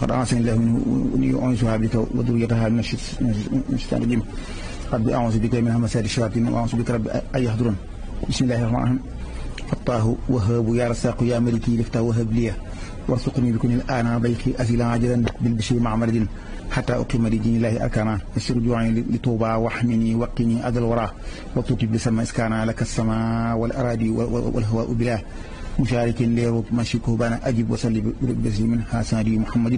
قد أعصني الله منه وني أعوذها بك وذريتها من الشيطان الرجيم رب أعوذ بك من همسات الشياطين وأعوذ بك رب أن يحضرون بسم الله الرحمن الرحيم فتاه وهاب يا رزاق يا ملكي لفتا وهب لي وارزقني بكون الآن ضيقي أزلا عاجلا بالبشر مع مرد حتى أقيم لدين الله أركانا يسر جوعي لطوبى واحمني وقني أذى الورى وتوتي بسما إسكانا لك السماء والأراضي والهواء بلاه مشارك ليرو مشيكه بانا أجب وصلي بسم من حسن محمد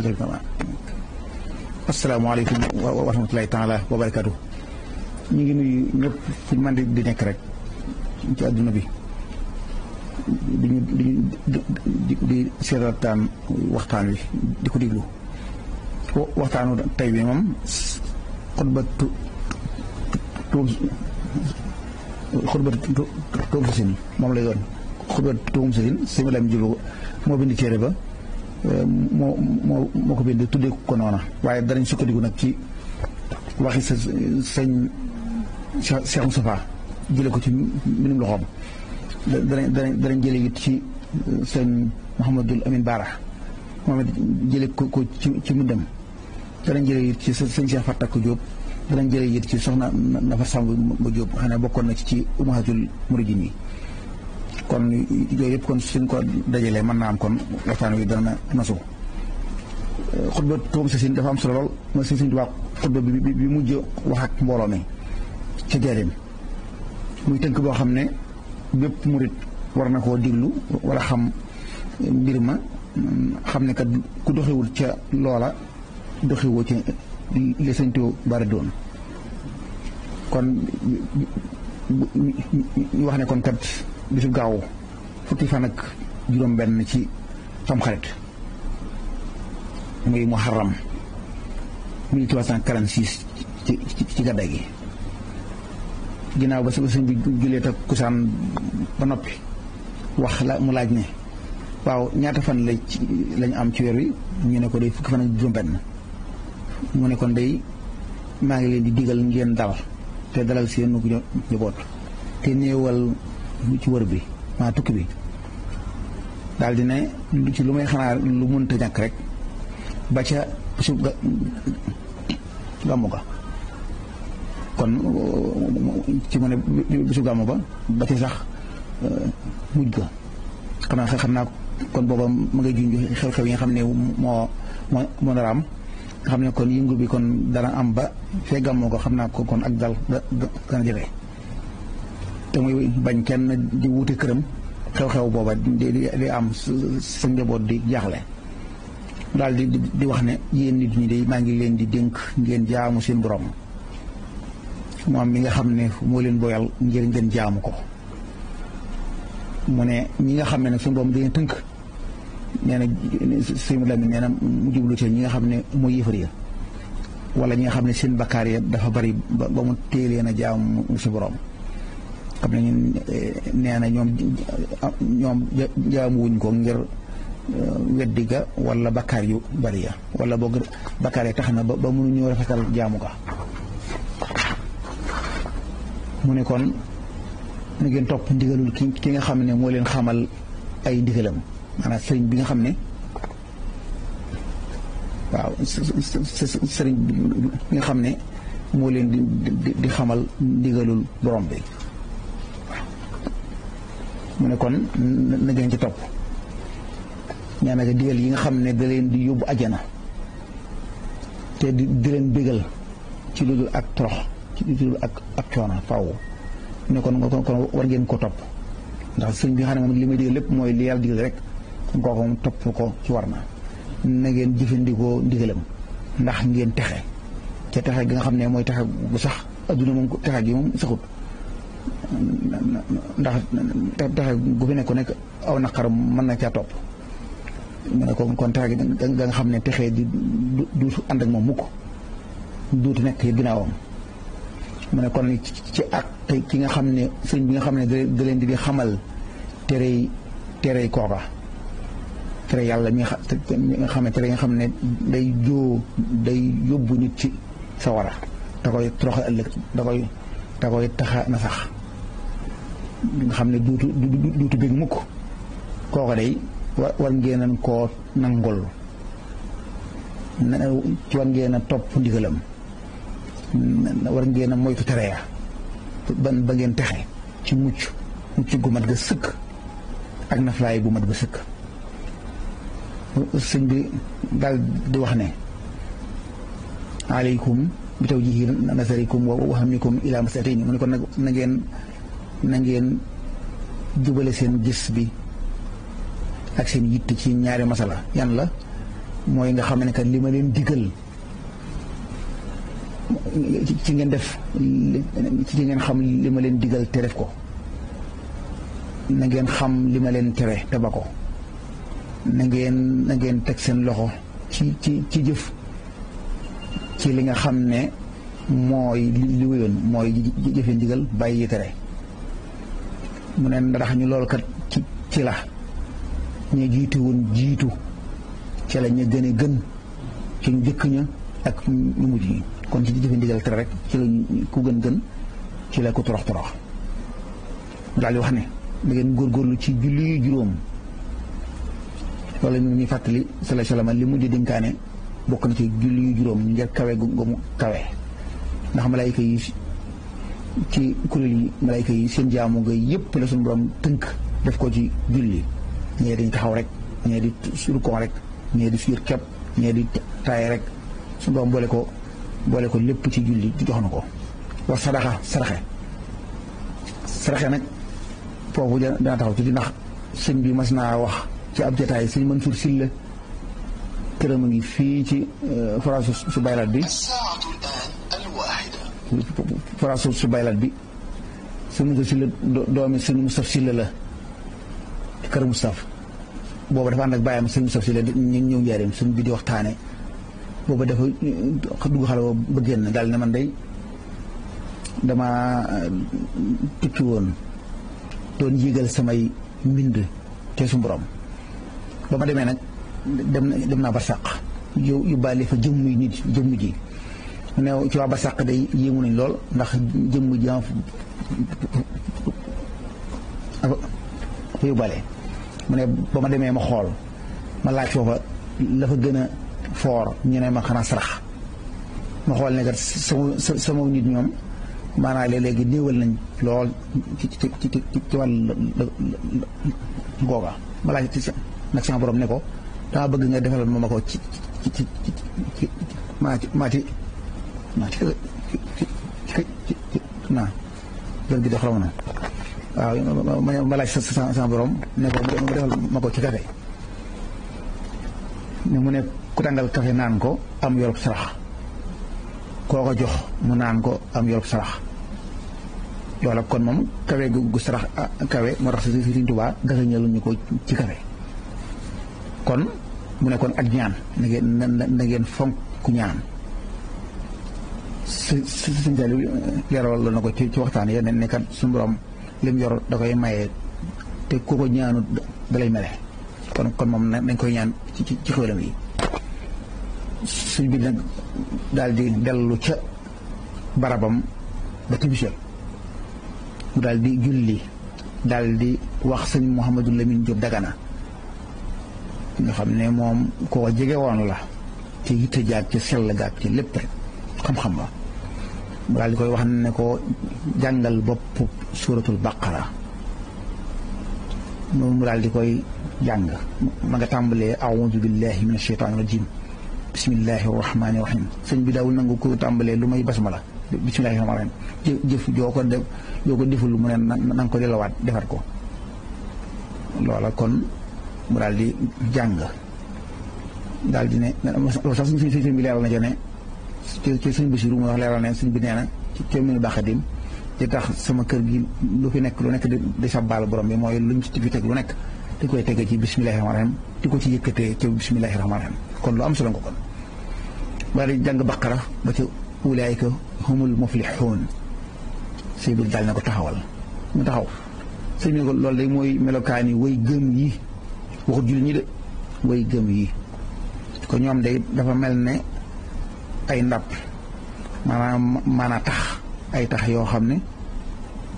السلام عليكم ورحمة الله تعالى وبركاته ñu ngi nuyu ñëpp fu man di nekk rek ci àdduna bi di ñu di di seetaan waxtaan wi di ko déglu waxtaanu tey bi moom xutba tu xutba tuum sasin moom lay doon xutba tuum sasin sëñ Lam Jilu moo bind téere ba moo moo moo ko bind tuddee ko noona waaye danañ sukkandiku nag ci waxi sa sëñ Cheikh Moustapha jële ko ci mbindum loxoom danañ danañ danañ jële it ci sëñ Mouhamadul Amin Baara moom it jële ko ko ci ci mbindam danañ jële it ci sëñ Cheikh Fatak Diop danañ jële it ci soxna Nafa Samb ma Diop xam ne bokkoon na ci ci umahatul muridin yi kon yooyu yëpp kon suñ ko dajalee mën naa am kon waxtaan wi dana nasu xutba tuum sa sin dafa am solo lool mooy sëñ sëñ Tuubaa xutba bi bi mujj wax ak mbooloo mi ca jareem muy tënk boo xam ne bépp murit war na koo diglu wala xam mbir ma xam ne kat ku doxewul ca loola doxewoo ci li sëñ Tuubaa doon kon ñu wax ne kon kat bisu gaaw fukki fan ak juróom benn ci tamxarit muy muharram 1346 ci ci gàddaay gi ginnaaw ba sëñ bi julee ta kusaan ba noppi wax la mu laaj ne waaw ñaata fan la ci lañ am ci weer wi ñu ne ko day fukki fan ak juróom benn mu ne kon day maa ngi leen di digal ngeen dal te dalal seen nu njaboot te néewal ci wër bi maa tukki bi daal di ne ci lu may xanaa lu mënta ñàkk rek ba ca su gàmmu ga kon ci mu ne bisu gàmmu ba ba ca sax mujj ga xam naa xam naa kon booba ma ngay junj xew-xew yi nga xam ne moo moo moo dara am nga xam ne kon yëngu bi kon dana am ba fee gàmmu ga xam naa ko kon ak dal dana jafe te muy bañ kenn di wuute këram xew-xew booba di di am sa njaboot di jaaxle daal di di wax ne yéen nit ñi de maa ngi leen di dénk ngeen jaamu seen borom moom mi nga xam ne moo leen boyal ngir ngeen jaamu ko mu ne ñi nga xam ne nag suñu borom dañuy tënk nee na sëñ Lamin nee na mu jublu ci ñi nga xam ne mooy yëfar ya wala ñi nga xam ne seen bakkaar ya dafa bari ba mu téeleen a jaamu si borom xam ne ñun nee na ñoom ñoom jaamuwuñ ko ngir weddi ga wala bakkaar yu bari ya wala boog bakkaar ya tax na ba ba mënuñu rafetal jaamu ga mu ne kon na ngeen topp ndigalul ki ki nga xam ne moo leen xamal ay ndigalam maanaam sëriñ bi nga xam ne waaw sëriñ bi nga xam ne moo leen di di xamal ndigalul borom bi mu ne kon na ngeen ci topp nee na digal yi nga xam ne da leen di yóbbu ajana te di di leen bégal ci lu dul ak torox ci lu dul ak ak coono faaw ne kon kon war ngeen ko topp ndax sëñ bi nga xam ne moom li may digal lépp mooy li yàlla digal rek kon kooku moom topp ko ci war na na ngeen jëfandikoo ndigalam ndax ngeen texe ca texe gi nga xam ne mooy texe bu sax adduna moom texe gi moom saxut ndax texe gu fi nekk nekk aw naqar mën na caa topp mu ne kon kon texe gi nga nga xam ne texe di duutu ànd ak moom mukk duutu nekk ginnaawam mu ne kon ci ak ki nga xam ne sëñ bi nga xam ne da leen di xamal terey terey kooka tere yàlla mi nga xam ne tere nga xam ne day joo day yóbbu nit ci sawara da koy toroxal ëllëg da koy da koy taxa na sax nga xam ne duutu duutu bég mukk kooka day war ngeenan koo nangol ci war ngeen a topp ndigalam war ngeen a moytu tere ya ban ba ngeen texe ci mucc mucc gu mat ga sëkk ak naflaay bu mat ga sëkk sëñ bi daal di wax ne aleykum bi tawjihi nasarikum wa wahamikum ila masatini mu ne kon nag na ngeen na ngeen jubale seen gis bi ak seen yitt ci ñaari masala yan la mooy nga xam ne kat li ma leen digal ci ngeen def ci ngeen xam li ma leen digal te def ko na ngeen xam li ma leen tere te ba ko na ngeen na ngeen teg seen loxo ci ci ci jëf ci li nga xam ne mooy li wéyoon mooy jëfe ndigal bàyyi tere mu ne ndax ñu loolu kat ci ci la ñu jiitu woon jiitu ci la ñu gën a gën ci ñu jëkk ña ak ñu mujj ñi kon ci jëfe ndigal tere rek ci la ku gën gën ci la ko torox torox daal di wax ne da ngeen góorgóorlu ci julli juróom loolu ñu ngi fàttali sala salama li mu di dénkaane bokk na ci julli yu juróom njëkk kawe gu mu kawe ndax malayka yi ci kuréel yi malayka yi seen jaamu nga yëpp la suñu borom tënk def ko ci julli ñee dañ taxaw rek ñee di surkon rek ñee di fiir kepp ñee di taay rek suñu borom boole ko boole ko lépp ci julli jox na ko wax sadaxa saraxe saraxe nag foofu dana taxaw ci ndax sëñ bi mas naa wax ci ab jataay sëñ Mansour Sylla këram a ngi fii ci forage su baylaat bi forage su baylaat bi sëñ Mansour Sylla doomi sëñ Moustapha Sylla la kër Moustapha booba dafa ànd ak bàyyam sëñ Moustapha Sylla ñu ñëw njaareem sëñ bi di waxtaane booba dafa dugg xale ba génn daal ne man day dama tukki woon doon yégal samay mbind te su borom ba ma demee nag dem na dem naa barsàq yow yóbbaale fa jëmm yi nit jëmm ji mu ne ci waa barsàq day yéemu nañ lool ndax jëmm ji fa yóbbaale mu ne ba ma demee ma xool ma laaj foofa la fa gën a foor ñu ne ma xanaa sarax ma xool ne kat sama sama nit ñoom maanaam léeg-léegi néewal nañ lool ci ci ci ci wàll googa ma laaj ci nag sama borom ne ko dama bëgg nga defal ma ma ko ci ci ci ci maati maati maati naa jël gi dox raw na waaw ma laaj sa sama borom ne ko mu defal ma ko ci kafe ne mu ne ku tàngal kafe naan ko am yorub sarax koo ko jox mu naan ko am yorub sarax loola kon moom kawe gu sarax kawe moo tax si Sëriñ Tuubaa gasañalu ñu ko ci kawe kon mu ne kon ak ñaan na ngeen na ngeen fonk ku ñaan si si si leeral la na ko ci ci waxtaan ya ne ne kat suñu borom lim yor da koy maye te ku ko ñaanu da lay mele kon kon moom nañ koy ñaan ci ci ci xéwalam yi suñ bi nag daal di dellu ca barabam ba tibisel mu daal di julli daal di wax sëñ Mouhamadou Lamine Diop Dagana nga xam ne moom koo jege woon la ci yitte jaag ci sell gaag ci lépp rek xam-xam la mu daal di koy wax ne ko jàngal bopp suuratul baqara moom mu daal di koy jàng ma nga tàmbalee aoudu billahi min asheytaani rajim bismillahi rahmaani rahim sëñ bi daawul nangu ko tàmbalee lu may basmala bismillahi rahmaani rahim jëf joo ko def joo ko deful mu ne na nga ko delawaat defar ko loola kon mu daal di jàng daal di ne sax suñ suñ bi leeral na ca ne ci suñ Basiru mu wax leeral ne suñ bi nee na ci commune Baxadim ci tax sama kër gi lu fi nekk lu nekk di sabbaal borom bi mooy luñ ci fi teg lu nekk di koy tege ci bismillahi rahmaani rahim di ko ci yëkkatee ci bismillahi rahmaani rahim kon lu am solo nga kon ba di jàng baqara ba ci ulaayika humul muflixuun sëñ bi daal na ko taxawal mu taxaw sëñ bi ko loolu day mooy melokaani way gëm yi waxut jullit ñi de way gëm yi ko ñoom day dafa mel ne ay ndab maanaam maanaa tax ay tax yoo xam ne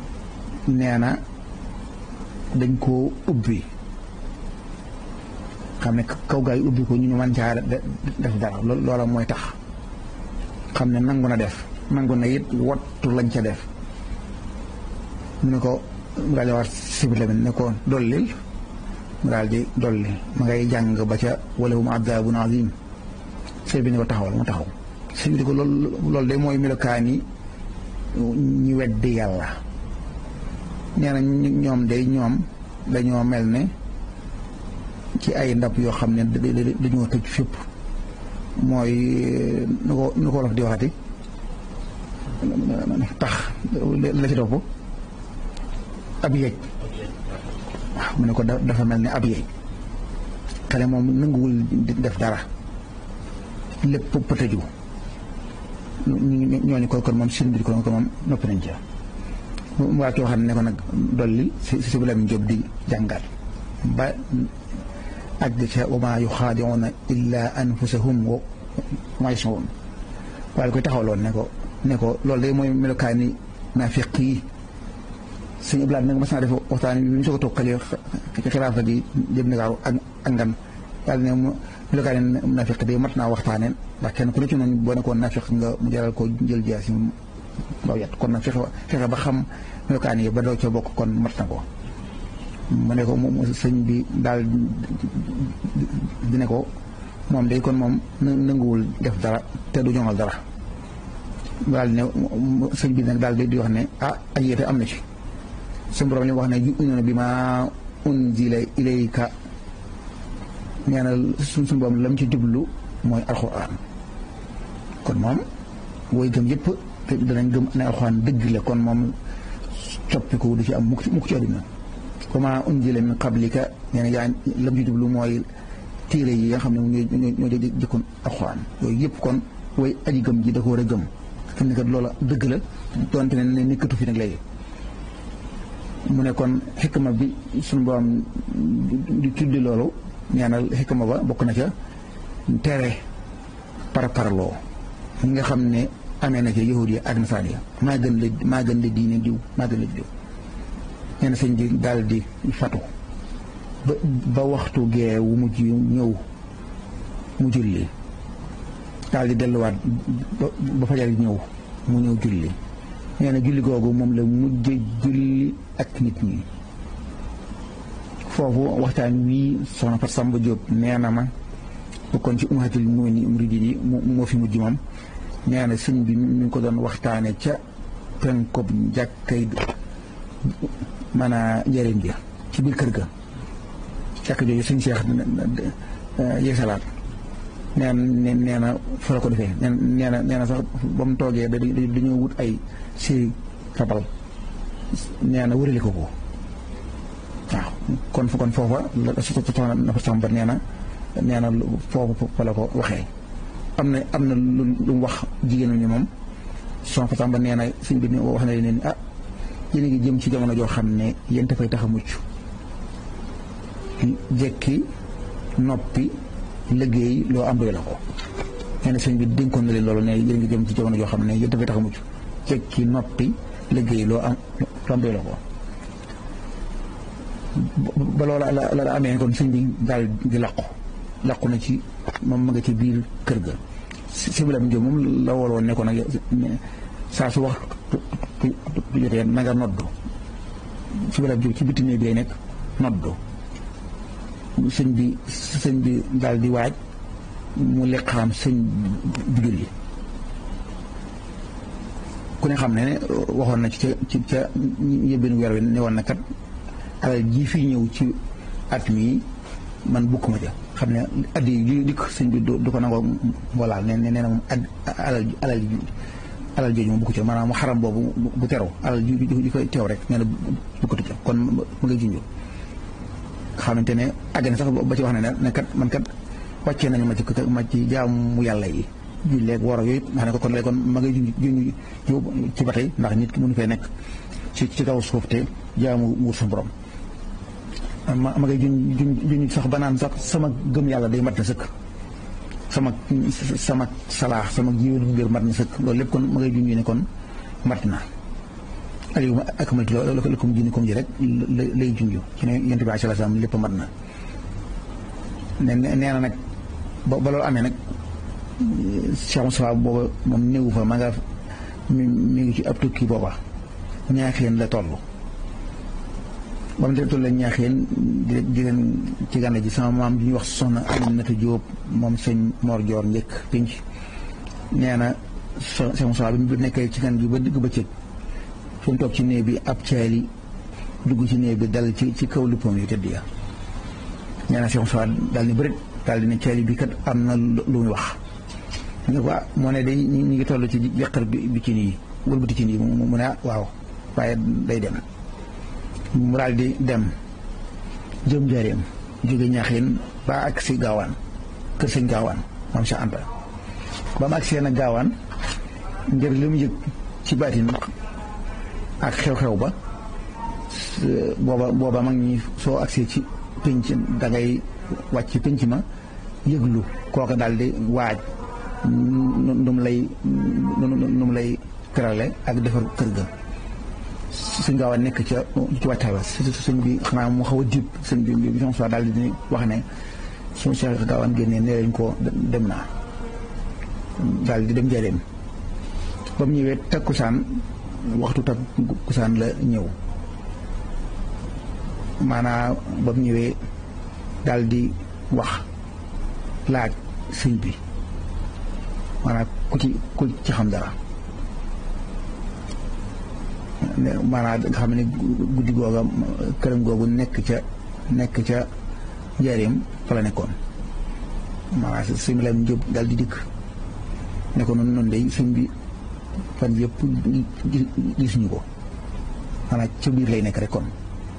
nee na dañ koo ubbi xam ne kaw gaa yi ubbi ko ñu ñu mën caa def dara loola mooy tax xam ne nangu na def nangu na it wattu lañ ca def mu ne ko mu daal di wax sibir lamin ne ko dollil mu daal di dolli ma ngay jàng ba ca wala hum adabun azim sëñ bi ne ko taxawal mu taxaw sëñ bi ne ko loolu loolu de mooy melokaan yi ñi weddi yàlla nee na ñoom day ñoom dañoo mel ne ci ay ndab yoo xam ne dañoo tëj fépp mooy nu ko nu ko wolof di waxati tax la ci topp ab yeej waaw mu ne ko dafa mel ne ab yeej xale moom nanguwul def dara lépp pëtëju ñooñu ko kon moom sin bi ko moom noppi nañ ca mu waa ki waxam ne ko nag dolli si si bilam Jóob di jàngal ba àgg ca wa maa yuxaadiuuna illa anfusahum wa maa yash'uruun waaye koy taxawloon ne ko ne ko loolu day mooy melokaani naafiq yi sëñ Ibrahima nag mas naa def waxtaan bi mu soog a toog xale ci xilaafa gi jëm Ndakaaru ak ak ngan daal ne melokaani naafiq day mat naa waxtaaneen ndax kenn ku ne ci noonu boo nekkoon naafiq nga mu jaral ko jël jaasi baw yat kon nag fexe fexe ba xam melokaan yi ba doo ca bokk kon mat na ko mu ne ko sëñ bi daal di ne ko moom day kon moom nanguwul def dara te du ñoŋal dara daal ne sëñ bi nag daal di wax ne ah ak yéete am na ci suñu borom li wax ne yu'minuuna bimaa unzila ilayka nee na suñ suñu borom lam ci jublu mooy alxuraan kon moom woy gëm yëpp te danañ gëm ne alxuraan dëgg la kon moom coppiku du ci am mukk mukk ci àdduna comment unzila min qablika nee na yaa lam ci jublu mooy téere yi nga xam ne ñoo ñoo jëkkoon alxuraan yooyu yëpp kon way aji gëm ji da ko war a gëm fi mu ne kat loola dëgg la donte ne ne nekkatu fi nag léegi mu ne kon xikma bi suñu borom di tuddi loolu nee na xikma ba bokk na ca tere par parloo ñi nga xam ne amee na ca yahud yi ak nasaan yi maa gën la maa gën la diine diw maa gën la diw nee na sëñ bi daal di fatu ba ba waxtu gee wu mujj ñëw mu julli daal di delluwaat ba fajar ñëw mu ñëw julli nee na julli googu moom la mujj julli ak nit ñi foofu waxtaan wii soxna Fat Samba Diop nee na ma bokkoon ci ummatul muridin yi moo fi mujj moom nee na sëñ bi mi ngi ko doon waxtaane ca penkob njàkkay maanaa njëriñ bi ci biir kër ga jàkk jooju sëñ Seex yeesalaat nee na nee na fa la ko defee nee na nee na sax ba mu toogee dañoo wut ay séri rabal nee na wërale ko ko waaw kon kon foofa la soxna na fa sàmba nee na nee na foofu fa la ko waxee am na am na lu lu mu wax jigéen ñi moom soxna fa sàmba nee na suñ bi wax na leen ah yéen a ngi jëm ci jamono joo xam ne yéen dafay tax a mucc jekki noppi liggéey loo am doy la ko nee na sëñ bi dénkoon na leen loolu ne yéen ngi jëm ci jamono joo xam ne yéen dafay tax a mucc jekki noppi liggéey loo am loo am doy la ko ba loola la la amee kon sëñ bi daal di làqu làqu na ci moom ma nga ci biir kër ga si bi la mu moom la woloon ne ko nag saa su wax tu jotee na nga noddu si bi la ci bitti néeg bi lay nekk noddu sëñ bi sëñ bi daal di waaj mu liqaam sëñ bi julli ku ne xam ne ne waxoon na ci ca ci ca yëbbin weer wi ne woon na kat alal ji fii ñëw ci at mii man bukkuma ja xam ne addi yi dikk sëñ bi du ko nangoo walaal ne nee na moom ad alal alal alal jooju moom bukku ca maanaam mu xaram boobu bu terew alal ji ji koy teew rek nee na bukkatu ca kon mu ngay junjoo xamante ne àgg na sax ba ci wax ne ne kat man kat wàccee nañu ma ci ma ci jaamu yàlla yi julleeg woro yooyu nga xam ne ko kon léegi kon ma ngay junj junj ci ba tey ndax nit ki mënu fee nekk ci ci kaw suuf te jaamu muur sa borom ma ma ngay junj junj sax ba naan sax sama gëm yàlla day mat na sëkk sama sama salaax sama jiwénu mbir mat na sëkk loolu lépp kon ma ngay junj ne kon mat na aliou ak malti la kom jini kom ji rek lay junj ci ne yonent bi sallallahu alayhi wasallam lépp mat na ne nee na nag ba ba loolu amee nag Cheikh Moussa booba moom néewu fa ma nga mi mi ngi ci ab tukki booba ñaaxeen la toll ba mu toll la ñaaxeen di di leen ci gànna ji sama maam di ñuy wax soxna Aminata Jóob moom sëñ Mor Joor njëkk pinc nee na Cheikh Moussa bi mu nekkee ci gan gi ba digg bëccëg fi mu toog ci néeg bi ab caali dugg ci néeg bi dal ci ci kaw luppam yu tëdd ya nee na Cheikh Moussa daal ni bërit daal di ne caali bi kat am na lu muy wax ne ko moo ne day ñu ngi toll ci yàqar bi bi ci nii wëlbati ci nii mu ne waaw waaye day dem mu daal di dem jëm njaareem jóge ñaaxeen ba ak si gaawaan kër sëñ gaawaan moom sa ànta ba mu ak seen a gaawaan ngir li mu yëg ci baatin ak xew-xew ba booba booba mag ñi soo agsee ci pénc dangay wàcc ci pénc ma yëglu kooka daal di waaj nu mu lay nu mu lay terale ak defar kër ga suñ gaaw a nekk ca ci wàccaay ba sëñ bi xanaa mu xaw a diib sëñ bi bi son soit daal di wax ne suñu Cheikh gaawaan génnee nee lañ ko dem naa daal di dem njëriñ ba mu ñëwee takkusaan waxtu takkusaan la ñëw maanaam ba mu ñëwee daal di wax laaj sëñ bi maanaam ku ci ku ci xam dara maanaam nga xam ne guddi googa këram googu nekk ca nekk ca njaareem fa la nekkoon maanaam sëñ bi la jóg daal di dikk ne ko noonu noonu day sëñ bi fan yëpp gisuñu ko maanaam ca biir lay nekk rek kon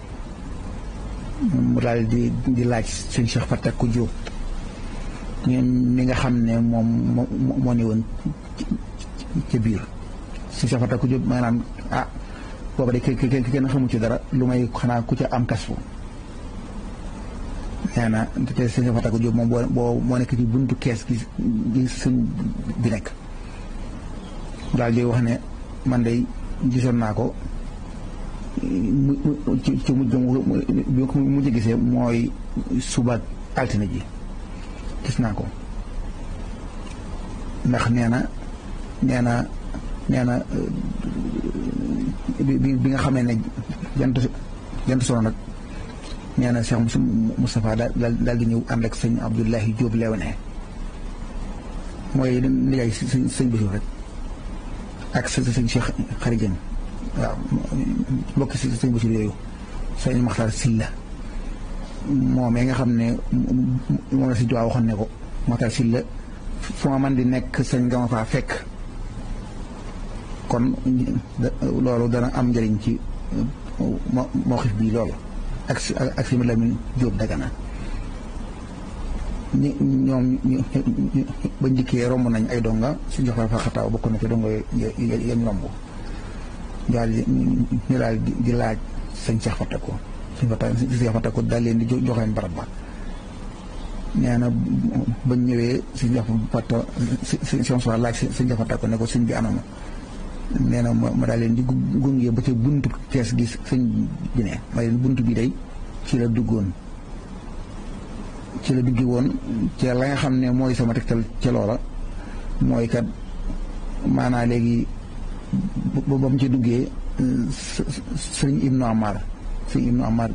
mu daal di di laaj sëñ Cheikh Fatak ku Jóob mi nga xam ne moom moo moo ne woon ca biir sëñ Cheikh Fatak ku Jóob maanaam ah booba de kenn xamu ci dara lu may xanaa ku ca am kasfu nee na te sëñ Cheikh Fatak ku Jóob moom boo moo nekk ci buntu kees gi gi sëñ bi nekk daal di wax ne man de gisoon naa ko mu ci ci mujj bi ko mujj gisee mooy suba altine ji gis naa ko ndax nee na nee na nee na bi bi nga xamee ne jant jant sono nag nee na Cheikh Moustapha daal daal di ñëw ànd ak sëñ Abdoulahi Diop Léone mooy nijaay sëñ sëñ Basiru rek ak sa sëñ Cheikh Xarijan waaw mbokk si sëñ Basiru yooyu sëñ Maxtaar Silla moom nga xam ne moom la si Tuubaa waxoon ne ko Maxtaar Silla fu ma man di nekk sëñ nga ma faa fekk kon loolu dana am njëriñ ci moo xif bii loolu ak si ak si Lamin Jóob Dagana ñi ñoom ba njëkkee romb nañ ay donga si jox fa xataaw bokk na ci donga yañ romb daal di ñu daal di laaj sëñ Cheikh Fatako sëñ Cheikh Fatako daal leen di jox leen barab ba nee na bañ ñëwee sëñ Cheikh Fatako sëñ Cheikh laaj sëñ Cheikh Fatako ne ko sëñ bi anam nee na ma daal leen di gunge ba ca buntu kees gi sëñ bi ne ma leen buntu bi day ci la duggoon ci la duggi woon ci la nga xam ne mooy sama tegtal ca loola mooy kat maanaa léegi ba ba mu ci duggee sëñ Ibnu Amar sëñ Ibnu Amar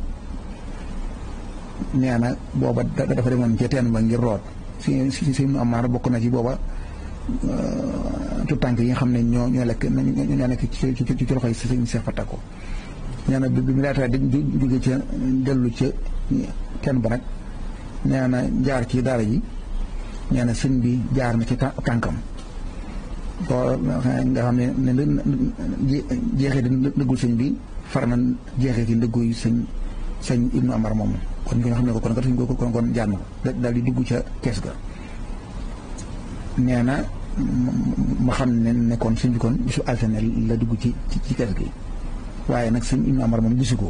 nee na booba dafa demoon ca teen ba ngir root si si Ibnu Amar bokk na ci booba tout tànk yi nga xam ne ñoo ñoo lekk ñoo nekk ci ci ci loxoy sëñ Cheikh Fatako nee na bi mu laataa di jóge ca dellu ca teen ba nag nee na jaar ci daara ji nee na sëñ bi jaar na ci tànkam boo nga xam ne ne jeexee di ndëggul sëñ bi far na jeexee ci ndëgguy sëñ sëñ Ibnu Amar moomu kon nga xam ne ko kon kat suñ ko kon kon jaar na ko daal di dugg ca kees ga nee na ma xam ne ne kon sëñ bi kon bisu altine la dugg ci ci kees gi waaye nag sëñ Ibnu Amar moom gisu ko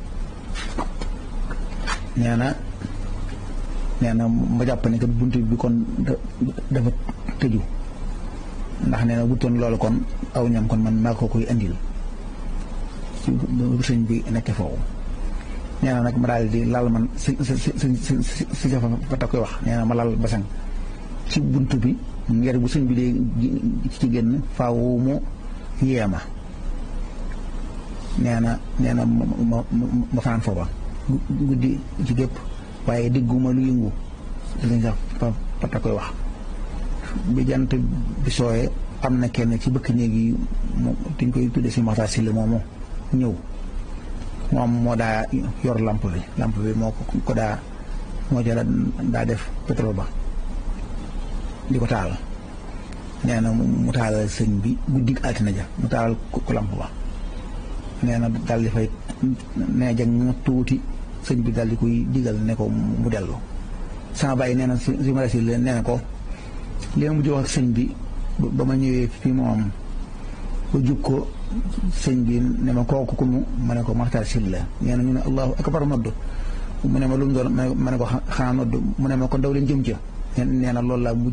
nee na nee na ma jàpp ne kat bunt bi kon dafa tëju ndax nee na wutoon loolu kon aw ñam kon man maa ko koy indil ci sëñ bi nekk foofu nee na nag ma daal di lal man si si si si si si fa ta koy wax nee na ma lal basang ci bunt bi ngir bu sëñ bi dee ci génn faaw mu yeema nee na nee na ma ma ma fanaan foofa guddi ci gépp waaye digguma lu yëngu dañ sax fa ta koy wax bi jant bi sooyee am na kenn ci bëkk néeg yi mu dañ koy tudde si maxtaar si la moomu ñëw moom moo daa yor lamp bi lamp bi moo ko daa moo jëla daa def pétrole ba di ko taal nee na mu taalal sëñ bi guddi altine ja mu taalal ko lamp ba nee na daal di fay nee jang tuuti sëñ bi daal di koy digal ne ko mu dellu sama bàyyi nee na si si ma nee na ko li ma mujj wax ak sëñ bi ba ma ñëwee fii moom ba jub ko sëñ bi ne ma kooku ku mu ma ne ko Maxtaar Sylla nee na ñu ne allahu akbar nodd mu ne ma lu mu doon ma ne ko xanaa nodd mu ne ma kon daw leen jëm ca nee na loolu laa mujj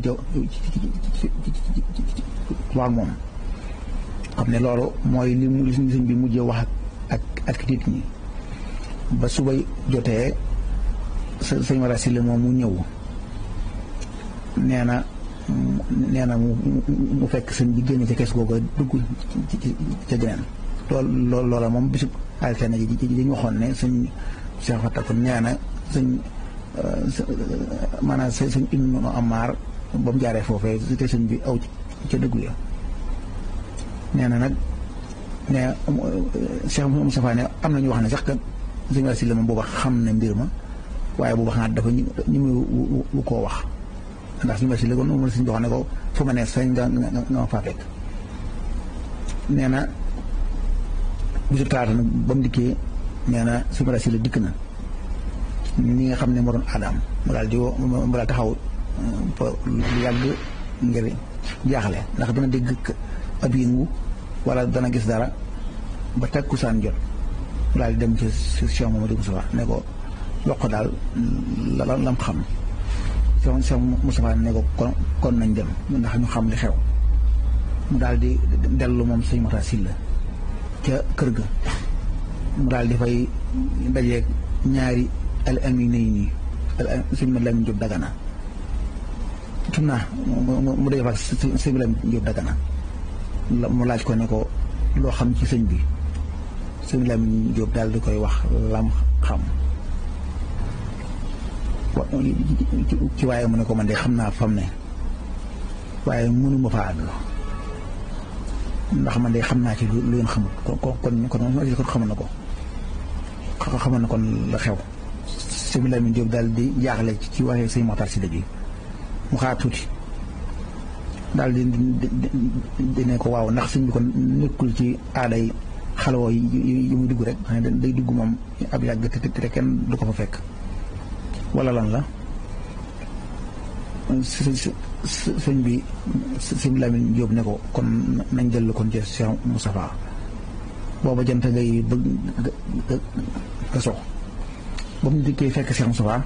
wax moom xam ne loolu mooy li mu sëñ bi mujj wax ak ak nit ñi ba suba jotee sëñ Maxtaar Sylla moom mu ñëw nee na nee na mu mu fekk sëñ bi génn ca kees googu dugg ca geneen lool loola moom bisu altine ji ji ñu waxoon ne sëñ Cheikh Fatta ko nee na sëñ maanaam sëñ Ibnu Amar ba mu jaaree foofee te sëñ bi aw ca dëggu ya nee na nag ne Cheikh Moustapha ne am na ñu wax ne sax kat sëñ Wasi la moom booba xam ne mbir ma waaye booba xanaa dafa ñu mu wu koo wax ndax suñu basi léegi moom la suñu wax ne ko fu ma ne sañ nga nga ma faa fekk nee na bisu talaata nag ba mu dikkee nee na suñu basi la dikk na ñi nga xam ne moo doon aadaam mu daal di woo mu daal taxaw lu yàgg ngir jaaxle ndax dana dégg ab yëngu wala dana gis dara ba takkusaan jot mu daal di dem ci Cheikh Mamadou Moussa ne ko wax ko daal la lam xam Cheikh Cheikh Moustapha ne ko kon kon nañ dem ndax ñu xam li xew mu daal di dellu moom sëñ Maxtaar Sylla ca kër ga mu daal di fay dajeeg ñaari al amine yi nii sëñ ma Lamin Jóob Dagana tun naa mu dee fa sëñ ma Lamin Jóob Dagana mu laaj ko ne ko loo xam ci sëñ bi sëñ Lamin Jóob daal di koy wax lam xam ci waaye mu ne ko man de xam naa fam ne waaye mënuma fa àgg ndax man de xam naa ci lu leen xamul kon kon kon kon xamal na ko xamal na kon la xew sëñ Lamin Jóob daal di jaaxle ci waxee sëñ Maxtaar Sylla bi mu xaar tuuti daal di di ne ko waaw ndax sëñ bi kon nekkul ci aaday xalawoo yi muy dugg rek xam ne day dugg moom ab yàgg te te kenn du ko fa fekk wala lan la sëñ bi sëñ Lamin Jóob ne ko kon nañ dellu kon ci Cheikh Moustapha booba jant ngay bëgg nga sox ba mu dikkee fekk Cheikh Moustapha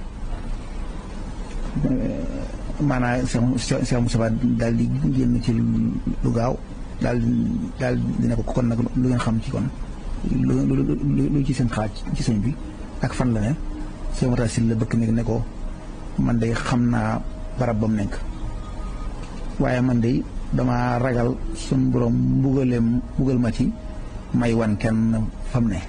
maanaam Cheikh Moustapha daal di génn ci lu gaaw daal daal di ne ko kon nag lu ngeen xam ci kon lu lu ci seen xaaj ci sëñ bi ak fan la ne Cheikh Maxtaar Sylla bëkk nekk ne ko man de xam naa barab ba mu nekk waaye man de dama ragal suñ borom mbugaleem mbugal ma ci may wan kenn fam ne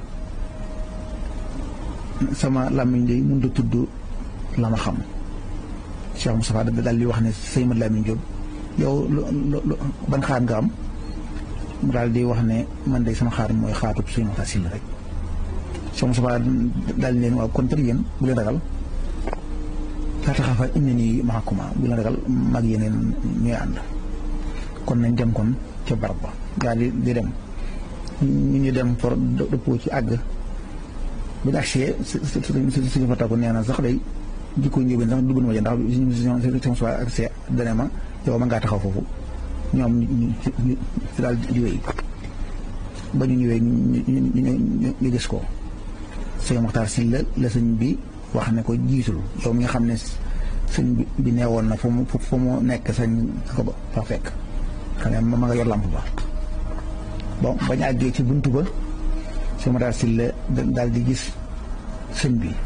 sama làmmiñ de mënut a tudd la ma xam Cheikh Moustapha daal di wax ne sëñ Mat Lamin Jóob yow lu ban xaar nga am mu daal di wax ne man de sama xaar mooy xaatub sëñ Maxtaar Sylla rek Cheikh Moustapha daal di leen waaw kon kat yéen bu leen ragal laa taxafa innanii ma'akumaa bu leen ragal mag yeneen ñooy ànd kon nañ dem kon ca barab ba daal di di dem ñu ñu dem for dëppoo ci àgg bu ñu agsee suñu fa tàggu nee na sax day jikko njóobeen sax dugg na ma ja ndax Cheikh Moustapha ak see dane ma yow ma ngaa taxaw foofu ñoom ñu daal di wéy ba ñu ñëwee ñu gis ko sëñ Maxtaar Sylla la sëñ bi wax ne ko jiitul yow mi nga xam ne sëñ bi neewoon na fu mu fu mu nekk sañ ko fa fekk xam ne ma nga yor làmp ba bon bañ àggee ci buntu ba sëñ Maxtaar Sylla daal di gis sëñ bi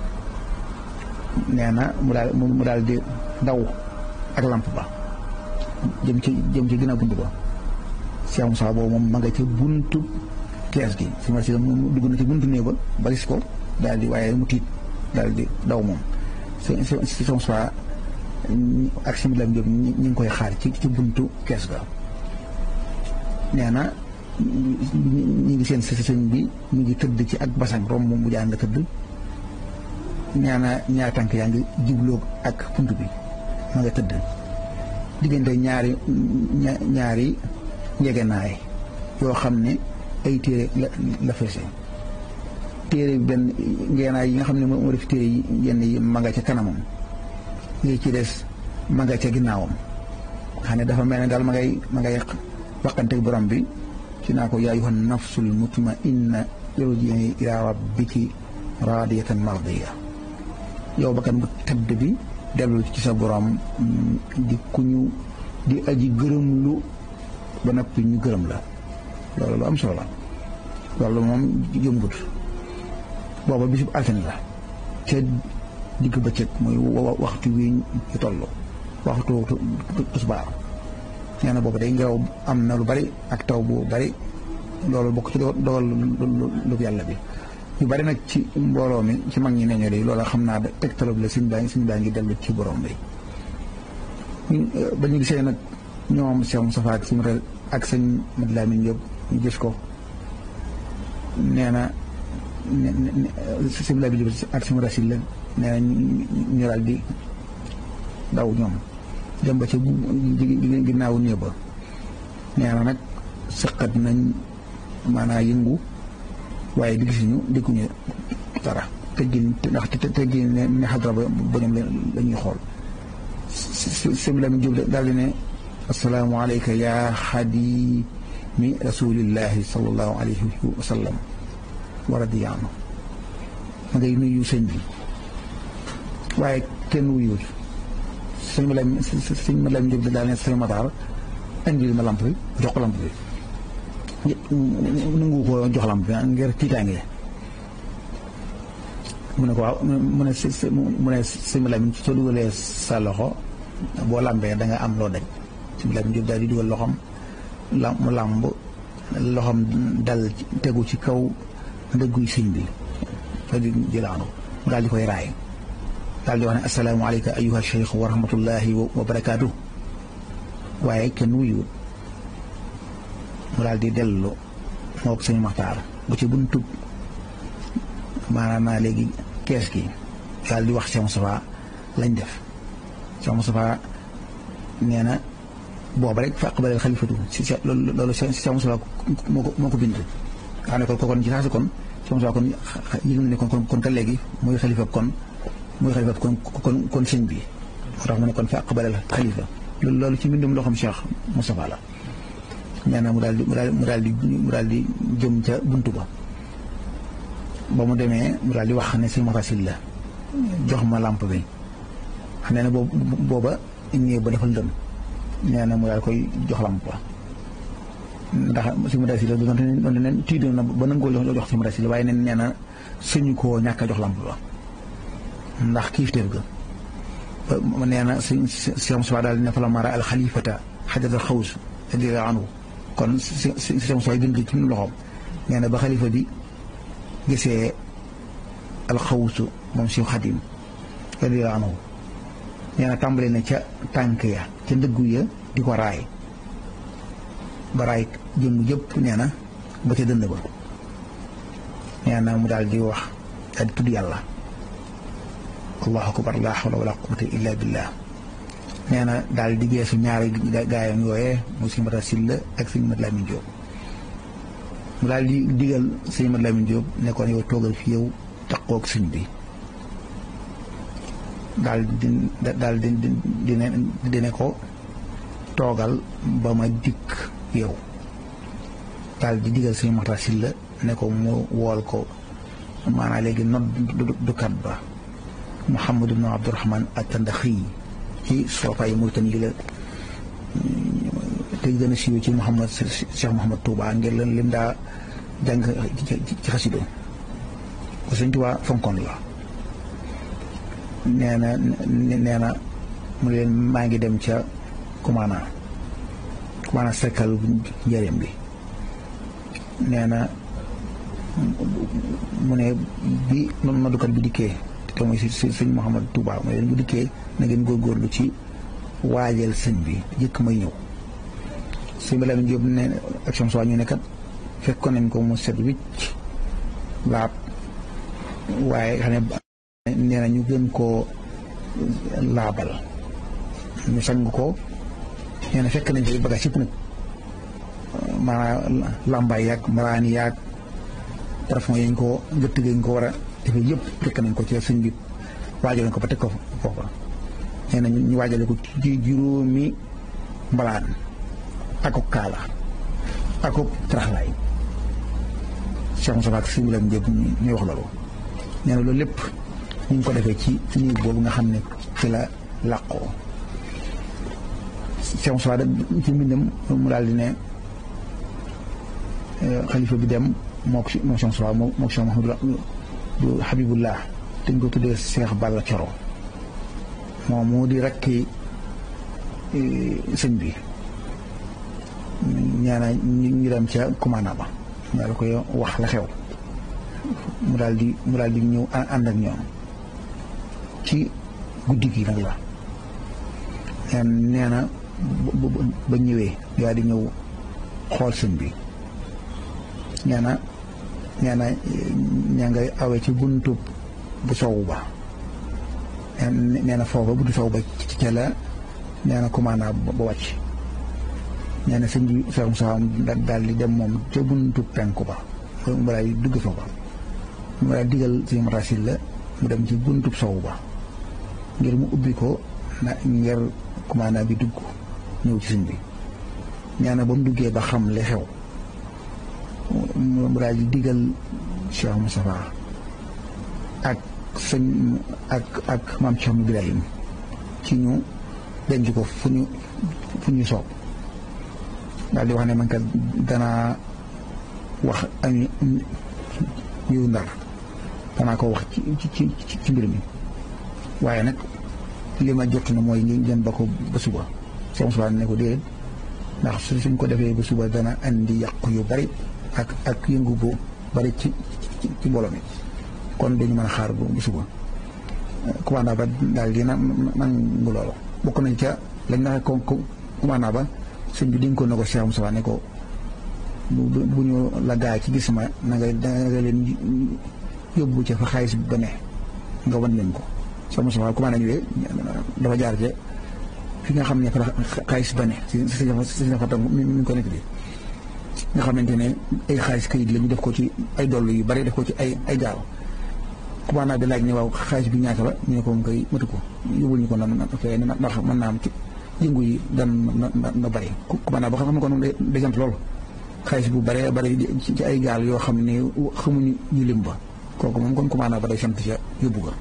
nee na mu daal mu daal di daw ak lamp ba jëm ci jëm ci ginnaaw bunt ba Cheikh Moussa boobu moom ma nga ca buntu kees gi su ma si mu dugg na ci buntu néeg ba ba gis ko daal di waaye mu tiit daal di daw moom si si Cheikh Moussa ak si Lam Diop ñi ngi koy xaar ci ci buntu kees ga nee na ñi ngi seen si sëñ bi ñu ngi tëdd ci ak basang romb mu jàng nga tëdd nee na ñaari tànk yaa ngi jubloog ak punt bi ma nga tëdd diggante ñaari ñaari njegenaay yoo xam ne ay téere la la feese téere benn ngeenaay yi nga xam ne moo def téere yi yenn yi ma nga ca kanamam yi ci des ma nga ca ginnaawam xam ne dafa mel ne daal ma ngay ma ngay waxanteeg borom bi ci naa ko yaa ayyuhan nafsul mutma'inna irji'i ila rabbiki raadiyatan mardiya yow bakkan bu tëdd bi dellu ci sa borom di ku ñu di aji gërëm lu ba noppi ñu gërëm la loolu lu am solo la loolu moom jëmbut booba bisub altine la ca digg bëccëg muy waxtu wi ñu toll waxtu tisbaar nee na boobu day ngelaw am na lu bari ak taw bu bari loolu bokk ci dogal lu yàlla bi ñu bari nag ci mbooloo mi ci mag ñi ne ñoo de loolu xam naa da tegtalab la suñ baa ngi suñ baa ngi dellu ci borom bi ba ñu gisee nag ñoom Cheikh Moustapha ak suñu ak sëñ Mad Lamin Jóob ñu gis ko nee na sëñ Lamin Jóob ak suñu rasil la nee na ñu daal di daw ñoom dem ba ca ginnaawu néeg ba nee na nag sëqat nañ maanaa yëngu waaye di gisuñu dégguñu dara teggin ndax teggin ne ne xadra ba ba ñoom la ñuy xool sëñ Lamin Jóob daal di ne assalaamu alayka yaa xadimi rasulillahi sallallahu alayhi wa sallam wa radiya anhu ma ngay nuyu sëñ bi waaye kenn wuyuwul sëñ ma lam sëñ ma lam Jóob daal ne sëñ Mataar indil ma lamp bi jox ko lamp bi nangu ko jox lamp bi ngir tiitaange mu ne ko waaw mu ne mu ne sëñ ma lam soo dugalee sa loxo boo lambee da nga am loo daj sëñ Lamin Jóob daal di dugal loxoom la mu làmb loxoom dal tegu ci kaw ndëgguy sëñ bi fa di jëlaanu mu daal di koy raay daal di wax ne assalaamu aleyka ayuha cheikh wa rahmatullahi wa barakaatu waaye kenn wuyuwul mu daal di dellu moo ko sëñ Maxtaar bu ci buntu maanaam naa léegi kees gi daal di wax Cheikh Moustapha lañ def Cheikh Moustapha nee na booba rek fa aqbalal xalifatu si loolu loolu si Cheikh Moustapha moo ko moo ko bind xam ne kon kon ci saasi kon Cheikh Moustapha kon yëg ne kon kon ka léegi mooy xalifa kon mooy xalifa kon kon kon sëñ bi moo tax mu ne kon fa aqbalal xalifa loolu loolu ci mbindum loo xam Cheikh Moustapha la nee na mu daal di mu daal mu daal di mu daal di jëm ca buntu ba ba mu demee mu daal di wax ne sëñ Matasil la jox ma lampe bi xam ne boobu booba ñëw ba dafa lëndëm nee na mu daal koy jox lamp ba ndax si mu daal si la doonte ne doonte ne tiitoon na ba nangoo jox si mu daal si la waaye nen nee na suñu koo ñàkk a jox lamp ba ndax kiifteef ga ba nee na si si Moussa daal ne fa la mara al xalifata xajatal xaws radiyallaahu anhu kon si si si Moussa gën ci loxoom nee na ba xalifa bi gisee al xawsu moom si xadim radiyallaahu anhu nee na tàmbale na ca tànk ya ca ndëggu ya di ko raay ba raay jëmm yëpp nee na ba ca dënd ba nee na mu daal di wax daal di tudd yàlla allahu akbar laa hawla wala quwwata illa billah nee na daal di geesu ñaari gaayam yooyee mu sëñ Mata Silla ak sëñ Mat Lamin Jóob mu daal di digal sëñ Mat Lamin Jóob ne ko yow toogal fi yow taqoog sëñ bi daal di daal di di di ne ko toogal ba ma dikk yow daal di digal sëñ Mata Silla ne ko mu wool ko maanaam léegi nodd dukat ba Muhammad ibn Abdurahman at-Tandaxi ci soofaay Mauritanie yi la te gën a siiwee ci Mouhamad Cheikh Mouhamad Touba ngir leen lim daa jàng ci xasido ko sëñ Tuubaa fonkoon la nee na nee na mu leen maa ngi dem ca kumaana kumaana sekkal njëriñ bi nee na mu ne bi noddukat bi dikkee te mooy si sëñ Mouhamad Touba mu leen bu dikkee na ngeen góorgóorlu ci waajal sëñ bi jëkk may ñëw sëñ bi Lamin Jóob ne action soit ñu ne kat fekkoon nañ ko mu set wicc laab waaye xam ne nee na ñu gën koo laabal ñu sang ko nee na fekk nañ ko bagage yëpp nag maanaam làmbaay yaag maraani yaag parfum yañ ko gëtt gañ ko war a defee yëpp fekk nañ ko ci sëñ bi waajal ko ba teg ko foofa nee na ñu waajale ko ci juróomi mbalaan ako kaala ako taraxlaay Cheikh Moussa ak sëñ bi la njëb ñuy wax loolu nee na loolu lépp ñu ngi ko defee ci néeg boobu nga xam ne ci la làqoo Cheikh Moussa da ci mbindam mu daal di ne xalifa bi dem moo ko moo Cheikh Moussa moo moo Cheikh Mouhamadou Habibullah dañ ko tuddee Cheikh Balla Coro moom moo di rekki sëñ bi ñaana ñu dem ca commandant ba ñu daal koy wax la xew mu daal di mu daal di ñëw ànd ak ñoom ci guddi gi nag la nee na ba ñëwee daal di ñëw xool sëñ bi nee na nee na ñaa ngay awee ci buntu bu sowu ba nee na foofa buntu sowu ba ci ca la nee na commandant ba wàcc nee na sëñ bi Cheikh Moussa daal di dem moom ca buntu penku ba mu daal di dugg foofa mu daal digal sëñ Matasil la mu dem ci buntu sowu ba ngir mu ubbi ko na ngir commandant bi dugg ñëw ci sëñ bi nee na ba mu duggee ba xam li xew mu daal di digal Cheikh Moustapha ak sëñ ak ak maam Cheikh Ibrahim ci ñu denc ko fu ñu fu ñu soob daal di wax ne man kat danaa wax ami ñëw ndar danaa ko wax ci ci ci mbir mi waaye nag li ma jot na mooy ngeen ba ko ba suba Cheikh Moustapha ne ko déedéet ndax suñ ko defee ba suba dana andi yàqu yu bari ak ak yëngu bu bari ci ci mbooloo mi kon dañu mën a xaar bu suba commandant ba daal di na nangu loolu bokk nañ ca lañ naxe ko commandant ba sëñ bi dénkoon na ko Cheikh Moussa ne ko bu ñu la gaay ci gis ma na nga da nga leen yóbbu ca fa xaalis ba ne nga wan leen ko Cheikh Moussa commandant ñëwee dafa jaar ca fi nga xam ne fa xaalis ba ne si si si fa tam mi ngi ko nekk bi nga xamante ne ay xaalis kayit la ñu def ko ci ay dollu yu bari def ko ci ay ay gaal commandant bi laaj ne waaw xaalis bi ñaata la ñu ne ko mu koy matu ko yóbbul ñu ko nan ndax mën naa am ci yëngu yi dan na na bari commandant ba xam ne ko noonu day sant loolu xaalis bu bari bari ci ay gaal yoo xam ne xamuñu ñu lim ba kooku moom kon commandant ba day sant ca yóbbu ko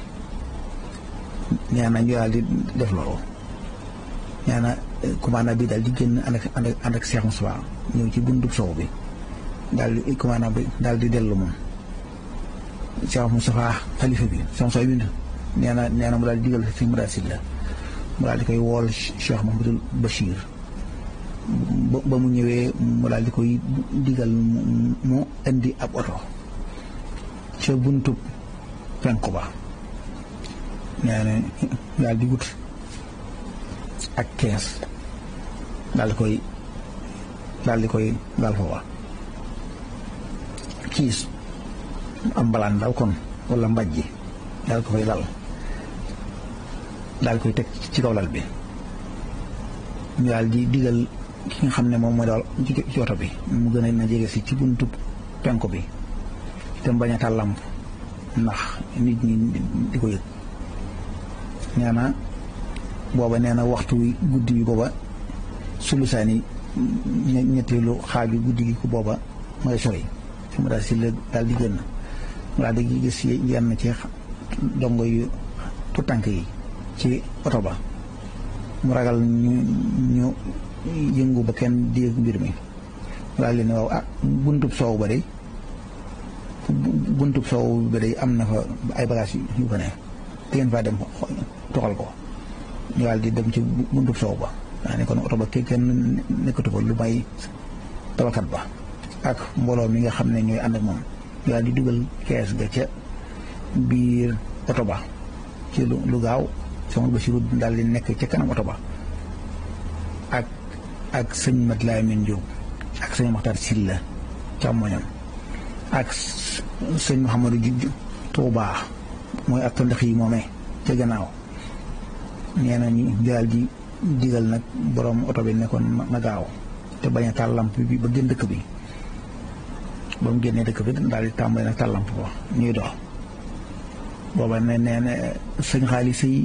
nee na ñu daal di def loolu nee na commandant bi daal di génn ànd ak ànd ak Cheikh Moussa ñëw ci buntu sow bi daal di commandant bi daal di dellu moom Cheikh Moussa xalifa bi Cheikh Moussa bind nee na nee na mu daal di digal si mu daal si la mu daal di koy wool Cheikh Mahamadul Bachir ba mu ñëwee mu daal di koy digal mu indi ab oto ca buntu penku ba nee na daal di wut ak kees daal di koy daal di koy daal foofa kiis am mbalaan daal kon wala mbajji daal ko fay dal daal koy teg ci kaw lal bi ñu daal di digal ki nga xam ne moom mooy daal ci oto bi mu gën a na jege si ci buntu penku bi te bañ a taal làmp ndax nit ñi di ko yëg nee na booba nee na waxtu wi guddi bi booba sulusaani ñetteelu xaaju guddi gi ko booba ma ngay sori fi mu daal si la daal di génn mu daal di gis yenn ci dongo yu tutànk yi ci oto ba mu ragal ñu ñu yëngu ba kenn dégg mbir mi mu daal di ne waaw ah buntub soow ba de buntub soow bi day am na fa ay bagages yu fa ne te ngeen faa dem toxal ko ñu daal di dem ci buntub soow ba daa ne kon oto ba kenn nekkatu fa lu may tabakat ba ak mbooloo mi nga xam ne ñooy ànd ak moom ñu daal di dugal kees ga ca biir oto ba ci lu gaaw sama Basiru daal di nekk ca kanam oto ba ak ak sëñ Mat Lamin Jóob ak sëñ Maxtaar Silla càmmoñam ak sëñ Mouhamadou Ju Tuubaa mooy ak ndax yi moomee ca gannaaw nee na ñu daal di digal nag borom oto bi nekkoon na gaaw te bañ a taal lamp bi ba gën dëkk bi ba mu génnee dëkk bi daal di tàmbali nag taal lamp ba ñuy dox booba ne nee na sëñ xaalis yi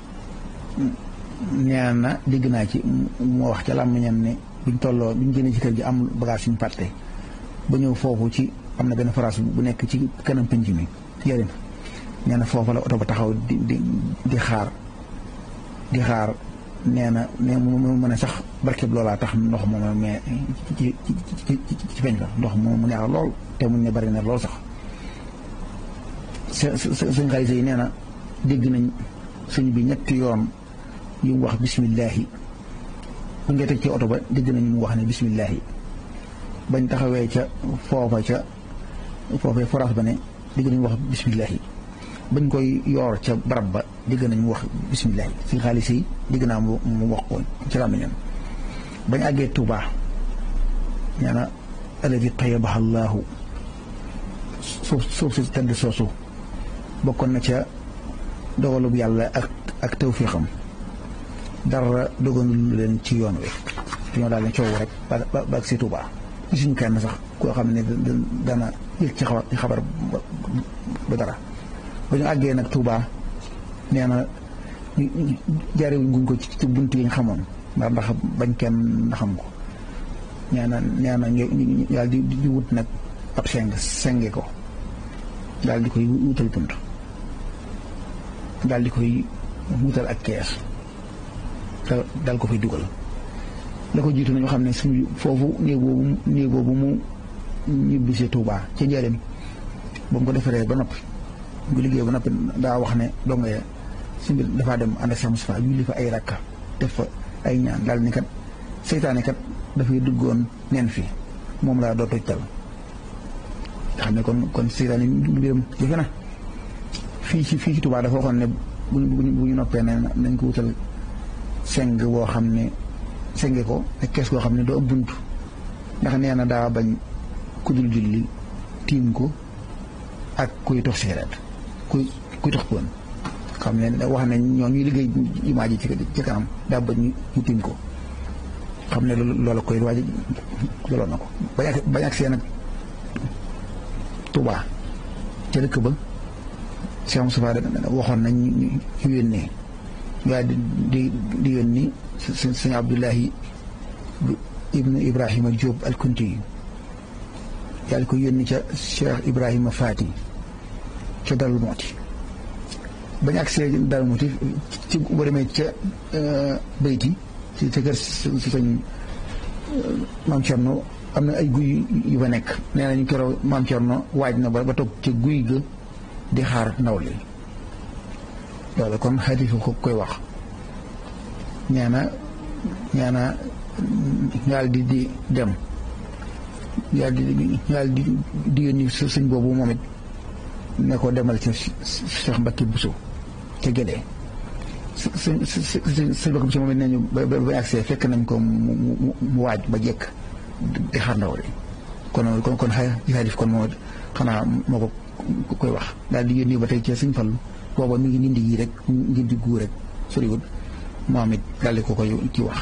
nee na dégg naa ci moo wax ca làmmiñam ne biñ tolloo biñ génnee ci kër gi am bagage suñ fàtte ba ñëw foofu ci am na benn phrase bu nekk ci kanam penc mi yërin nee na foofu la oto ba taxaw di di di xaar di xaar nee na ne mu mën a sax barkeb loolaa tax ndox moom mais ci ci ci ci feeñ fa ndox moom mu neex lool te mu ne bari na lool sax sëñ xaalis yi nee na dégg nañ sëñ bi ñetti yoon yu mu wax bisimillahi bu ngeen teg ci oto ba dégg nañ mu wax ne bisimillahi bañ taxawee ca foofa ca foofee forage ba ne dégg nañ wax bisimillahi bañ koy yoor ca barab ba dégg nañ mu wax bisimillahi sëñ xaalis yi dégg naa mu wax ko ci làmmiñam bañ àggee Tuuba nee na alladi tayabaha llaahu suuf suuf si tëdd soosu bokkoon na ca dogalub yàlla ak ak tawfiixam dara doganul leen ci yoon wi dañoo daal ne coow rek ba ba ak si Tuuba gisuñu kenn sax koo xam ne dana yëg ci xabar xabar ba dara ba ñu àggee nag Tuuba nee na jaare wuñ ko ci bunt yi ñu xamoon ndax ndax bañ kenn xam ko nee na nee na ñu daal di di wut nag ab seng senge ko daal di koy wutal bunt daal di koy wutal ak kees daal ko fay dugal la ko jiitu nañu xam ne suñu foofu néeg boobu néeg boobu mu ñibbisi Tuubaa ca njëriñ ba mu ko defaree ba noppi bu liggéey ba noppi daa wax ne dongo ya si mbir dafaa dem ànd ak Cheikh Moustapha julli fa ay rakka def fa ay ñaan daal ni kat seytaane kat dafay duggoon neen fi moom laa doo tojtal nga xam ne kon kon seytaane mbiram jafe na fii ci fii ci Tuubaa dafa waxoon ne bu bu ñu noppee ne nañ ko wutal seng boo xam ne senge ko ak kees goo xam ne doo am bunt ndax nee na daa bañ ku dul julli tiim ko ak kuy tox sigaret kuy kuy tox poon xam ne wax ne ñoo ñuy liggéey jumaa ji ci kanam daa bañ ñu tiim ko xam ne loola koy waaj jëloon na ko bañ ak bañ ak seen ak Tuubaa ca dëkk ba Cheikh Moustapha waxoon nañ ñu yónnee waaye di di di yónni sëñ Abdullahi ibnu Ibrahima Diop al-Kunti yi yàlla ko yónni ca Cheikh Ibrahima Fati ca Darou Mouhty bañ agsee Darou Mouhty ci boo demee ca bayti ci ca kër si sëñ Maam Cerno am na ay guy yu fa nekk nee nañu keroog Maam Cerno waaj na ba ba toog ca guy ga di xaar ndaw li loolu kon xadis ko koy wax nee na nee na ñaal di di dem ñaal di ñaal di di yónni sëñ boobu moom it ne ko demal ca Cheikh Mbacke Bousso ca Gédé sëñ sëñ sëñ Mbacke Bousso moom it nee ñu ba ba agsee fekk nañ ko mu mu waaj ba jekk di xaar ndaw li kon kon kon xadis kon moom it xanaa moo ko koy wax daal di yónni ba tey ca sëñ Fallu booba mi ngi nindi yi rek nindi guu rek soriwul moom it daal di ko koy ci wax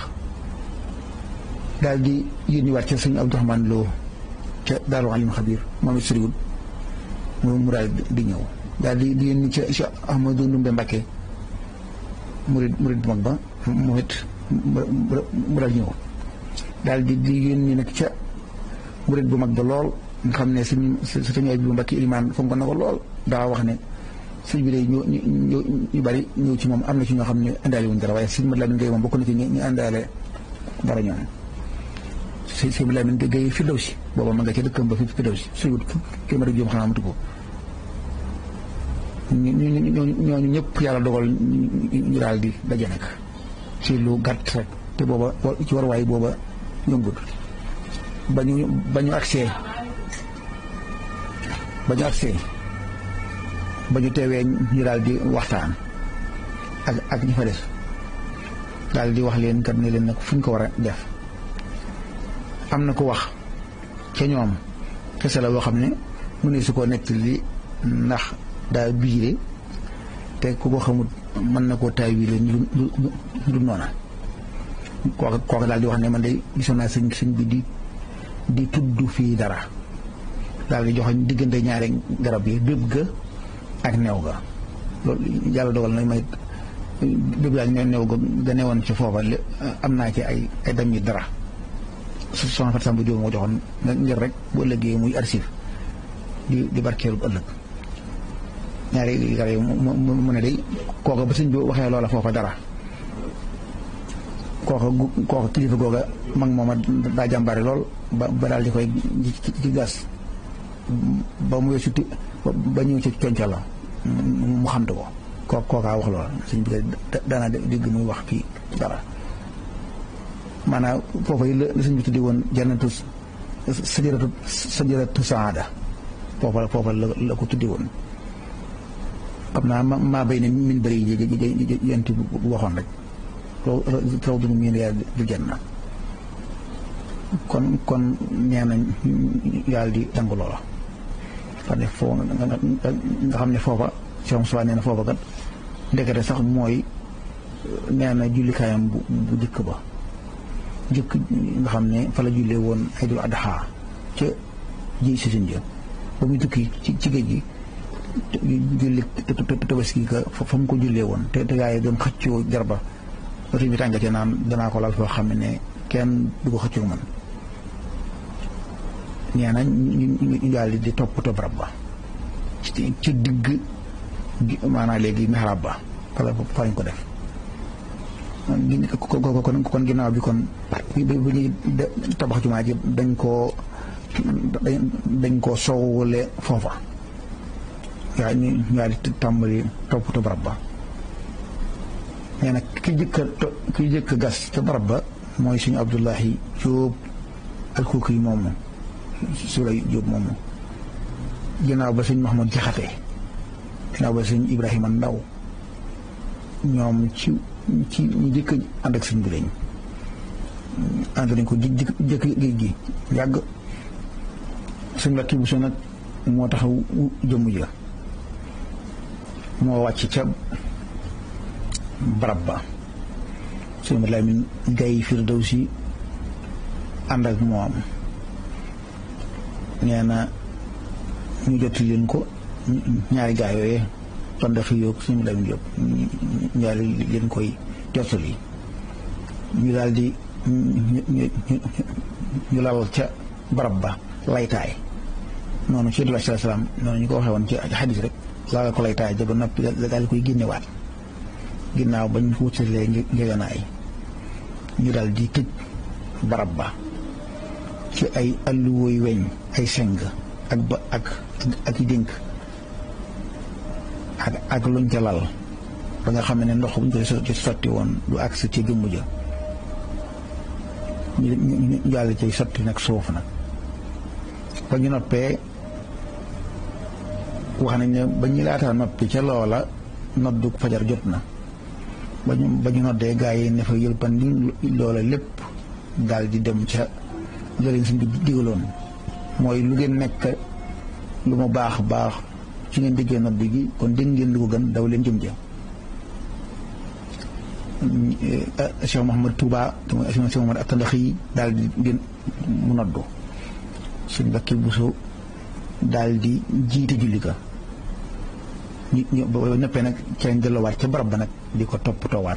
daal di yónni waat ca sëñ Abdourahmane Lo ca Daaru Alim Xabir moom it soriwul mu mu daal di ñëw daal di di yónni ca Cheikh Ahmadou Ndumbe Mbakke murid murid bu mag ba moom it mu daal ñëw daal di di yónni nag ca murid bu mag ba lool nga xam ne suñu suñu bu Mbakke Ilimaan fonk na ko lool daa wax ne sëñ bi day ñu ñu ñu bari ñëw ci moom am na ci ñoo xam ne indaale wuñ dara waaye sëñ Mat Lamin Gay moom bokk na ci ñu indaale dara ñoom si si Lamin Gaye Firdawsi booba ma nga ca dëkkam ba fi Firdawsi suyut téeméer ak juróom xanaa matu ko ñooñu ñëpp yàlla dogal ñu daal di daje nag ci lu gàtt rek te booba ci warwaay booba yombut ba ñu ba ñu agsee ba ñu agsee ba ñu teewee ñu daal di waxtaan ak ak ñi fa des daal di wax leen kat ne leen nag fu ñu ko war a def am na ko wax ca ñoom kese la boo xam ne mu ne su ko nekk li ndax daa biire te ku ko xamut mën na koo taay wiile ñu du noona kooka kooka daal di wax ne man de gisoon naa sëñ sëñ bi di di tudd fii dara daal di joxe diggante ñaari garab yi béb ga ak new ga loolu yàlla dogal na may béb ga ak new ga ga newoon ci foofa am naa ci ay ay dam yi dara su soxna Fatou Samba Diop moo joxoon ngir rek bu ëllëgee muy archive di di barkeelu bu ëllëg ñaari garab yi mu ne day kooka ba sëñ bi waxee loola foofa dara kooka kooka kilifa googa mag mooma daa jàmbaare lool ba ba daal di koy ci gas ba mu weesu ti ba ñëw ci conca la mu xamte ko koo kookaa wax loola sëñ bi daana dégg muy wax fii dara maanaam foofa yi la sëñ bi tuddi woon jannatu sajaratu sajaratu saada foofa foofa la la ko tuddi woon xam naa ma maa béy ne min bëri yi yent bu waxoon rek raw dunu miin yaa du janna kon kon nee nañ yàlla di dangu loola xam ne foo nga xam ne foofa Cheikh Moussa nee na foofa kat ndekete sax mooy nee na jullikaayam bu bu jëkk ba jëkk nga xam ne fa la jullee woon Aydul Adha ca ji si suñ jë ba muy tukki ci ci géej gi julli tabaski ka fa mu ko jullee woon te te gaa yi doon xëccoo jarba oto bi tàngatee naan danaa ko lal foo xam ne kenn du ko xëccoo man nee na ñu daal di toppatoo barab ba ci ci digg maanaam léegi mihrab ba fa la fa lañ ko def kon kon ginnaaw bi kon bi ñuy tabax jumaa ji dañ koo dañ koo soowule foofa yaa ñu ñu di tàmbali toppatoo barab ba nee na ki jëkk ki jëkk gas ca barab ba mooy suñu Abdullahi Jóob alkuuki yi moomu su lay Jóob moomu ginnaaw ba sëñ Mahamad Jaxate ginnaaw ba sëñ Ibrahima Ndaw ñoom ci ci ñu jëkk ànd ak sëñ bi lañ ànd nañ ko jëkk jëkk géej gi yàgg sëñ Mbàkke Buso nag moo taxaw jëmm ja moo wàcc ca barab ba sëñ Mat Lamin Gay Firdawsi ànd ak moom nee na ñu jotti leen ko ñaari gaa yooyee tondaxi yoog sëñ Mat Lamin Jóob ñaari leen koy jottali ñu daal di ñu lal ca barab ba laytaay noonu ci Yonent bi sallallahu alayhi wasallam noonu ñu ko waxee woon ci xadis rek laala ko laytaay ja ba noppi daal di koy génnewaat ginnaaw bañ wutalee ngeganaay ñu daal di tëj barab ba ci ay alluwooy weñ ay seng ak ba ak ak i dénk ak ak luñ ca lal ba nga xam ne ndox buñ ko ci sotti woon du agsi ci gëmmu ja ñu ñu jàll ci sotti nag suuf nag ba ñu noppee wax nañ ne ba ñu laataa noppi ca loola noddu fajar jot na ba ñu ba ñu noddee gaa yi ne fa yëlpandi loola lépp daal di dem ca jëriñ suñ bi digaloon mooy lu ngeen nekk lu mu baax baax ci ngeen déggee nodd gi kon dégg ngeen lu ko gën daw leen jëm ja Cheikh Mouhamad Touba te mooy Cheikh Mouhamad Atalaxi daal di mu noddu suñ Mbàkke Buso daal di jiite julli ka ñu ñu ba ñëppee nag ca lañ delluwaat ca barab ba nag di ko toppatoowaat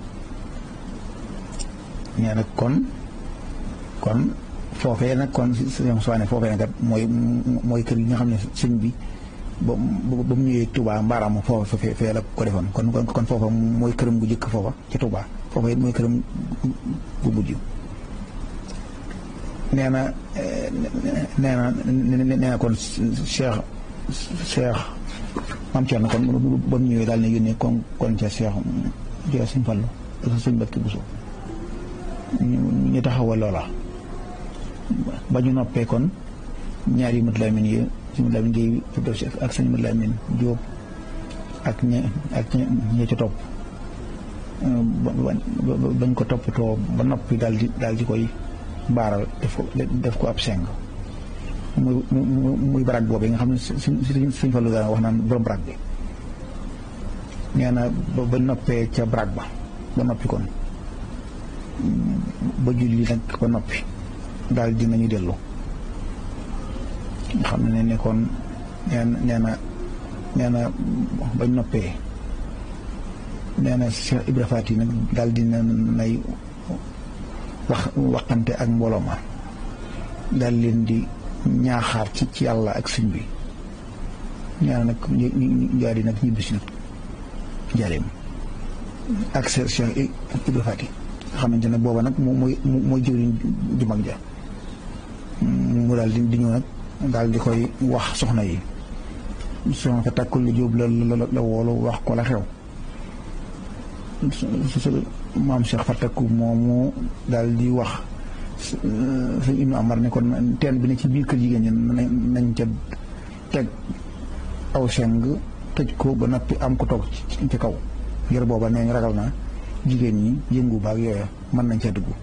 nee nag kon kon foofee nag kon sëñ Soane foofee nag mooy mooy kër yi nga xam ne sëñ bi ba ba mu ñëwee Touba mbaaraam foofa fee fee la ko defoon kon kon foofa mooy këram gu jëkk foofa ca Touba foofa it mooy këram gu mujj nee na nee na nee na kon Cheikh Cheikh maam Thierno kon ba mu ñëwee daal ne yónnee kon kon ca Cheikh Cheikh Sëñ Fallu ak Sëñ Mbàkke Buso ñu taxawal loola ba ñu noppee kon ñaari mat laamin yi sëñ mat laamin Géey ak sëñ mat laamin Jóob ak ña ak ña ca topp bañ ko toppatoo ba noppi daal di daal di koy baaral def ko def ko ab seng muy muy baraag boobu nga xam ne suñ suñ fa lu daan wax naan borom baraag bi nee na ba noppee ca baraag ba ba noppi kon ba julli nag ba noppi daal dinañu dellu nga xam ne ne kon nee na nee na nee na bañ noppee nee na Cheikh Ibra Faty nag daal dina nay wax waxante ak mbooloo ma daal leen di ñaaxaar ci ci yàlla ak sëñ bi ñaar nag ñu jaari nag ñibbisi nag jaareem ak Cheikh Ibra Faty nga xamante ne booba nag moom mooy mooy jëwriñ ju mag ja mu daal di di ñëw nag daal di koy wax soxna yi soxna fa takkul lu jóob la la la woolu wax ko la xew su maam Cheikh Fatakku moomu daal di wax sëñ Ibnu Amar ne kon teen bi ne ci biir kër jigéen ñi nañ ca teg aw seng tëj ko ba noppi am ko toog ci kaw ngir booba nee ñu ragal na jigéen ñi yëngu baag yooya mën nañ ca dugg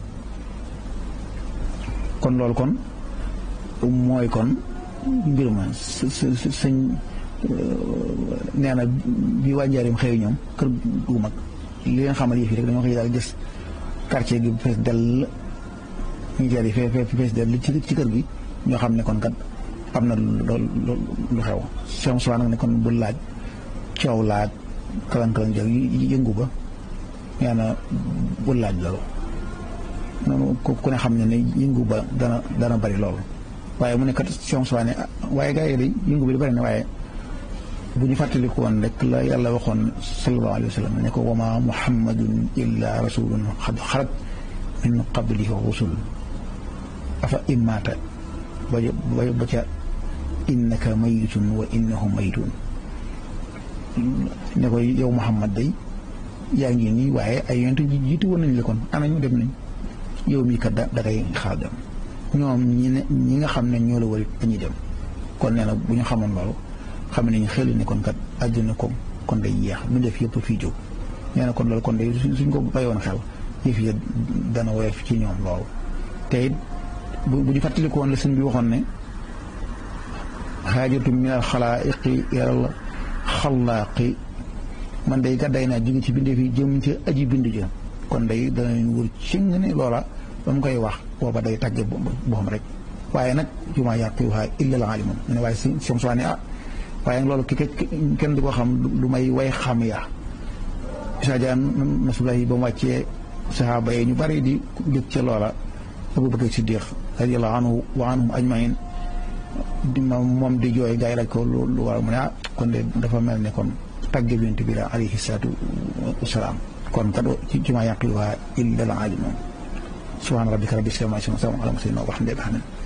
kon loolu kon mooy kon mbir ma sëñ nee na bi waa Njaaréem xëy ñoom kër gu mag li leen xamal yëf yi rek dañoo xëy daal gis quartier gi fees dell ñu jaar yi fee fee fees dell ci ci kër gi ñoo xam ne kon kat am na lu lu xew Cheikh Moussa nag ne kon bu laaj coow laaj kalan-kalan jël yëngu ba nee na bu laaj loolu noonu ku ne xam ne ne yëngu ba dana dana bari loolu waaye mu ne kat Cheikh Moussa ne waaye gars yi day yëngu bi di bari na waaye bu ñu fàttaliku woon rek la yàlla waxoon sallallahu alayhi wa sallam ne ko wama muhammadun illa rasulun xad xalat min qablihi rusul afa immaata ba ba ca innaka mayitun wa innahum mayitun ne ko yow muhammad day yaa ngi nii waaye ay yonent jiitu woon nañ la kon ana ñu dem nañ yow mii kat da dangay xaar dem ñoom ñi ne ñi nga xam ne ñoo la warit dañuy dem kon nee na bu ñu xamoon loolu xam nañu xel ni kon kat àddina ko kon day yeex mu def yëpp fii jóg nee na kon loolu kon day suñ ko bayoon xel yëf yi dana woyof ci ñoom loolu te it bu ñu fàttaliku woon la sëñ bi waxoon ne xaajatu min al xalaa'iqi ilal xalaaqi man day gàdday naa jóge ci bindee fi jëm ci aji bind ja kon day danañ wër ci nga ne loola ba mu koy wax booba day tàgge boppam rek waaye nag jumaa yaqiwuhaa illa al aalimuun mu ne waaye si som soi ne ah waaye loolu ki kenn du ko xam lu may way xam ya Isaa Jaan nasulahi ba mu wàccee saxaaba yi ñu bari di jóg ca loola Abu Bakar Siddiq radiyallahu anhu wa anhum ajmain di moom di jooy gaa yi laaj ko lu war mu ne ah kon de dafa mel ne kon tàgge bint bi la alayhi salaatu wasalaam kon kat ci jumaa yaqiluha illa al alimun subhaana rabbika rabbil izzati amma yasifuun wa salaamun alal mursaliin walhamdulillahi